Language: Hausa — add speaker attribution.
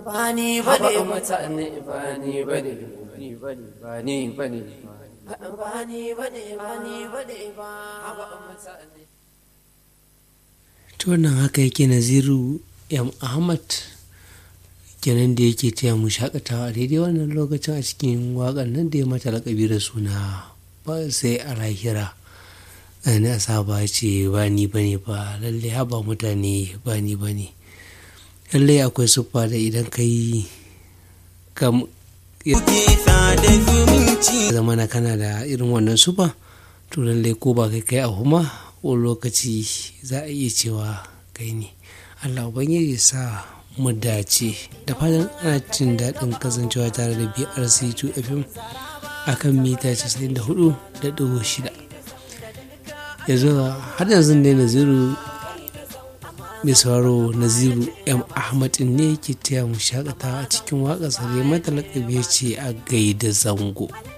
Speaker 1: ba ni ba ne ba
Speaker 2: mutane ba ni ba ne ba ni ba ne ba ni ba ne
Speaker 1: ba ni ba ne ba ni ba ne ba
Speaker 3: to wannan haka yake naziru m ahmad kenan da yake taya mu shakatawa a daidai wannan lokacin a cikin waƙar nan da ya mata lakabi da suna ba sai a lahira na saba ce ba ni ba ne ba lalle haba mutane ba ni ba ne lallai akwai siffa da idan ka yi kam zama na kana da irin wannan siffa to lallai ko ba kai kai a huma wani lokaci za a iya cewa kai ne allah ubangiji sa mu dace da fatan ana jin daɗin kasancewa tare da brc2 fm akan mita 94.6 yanzu har yanzu dai naziru mai sauraro naziru m ahmad ne ke taya mu shakata a cikin waƙarsa da mata lakabi ce a gaida zango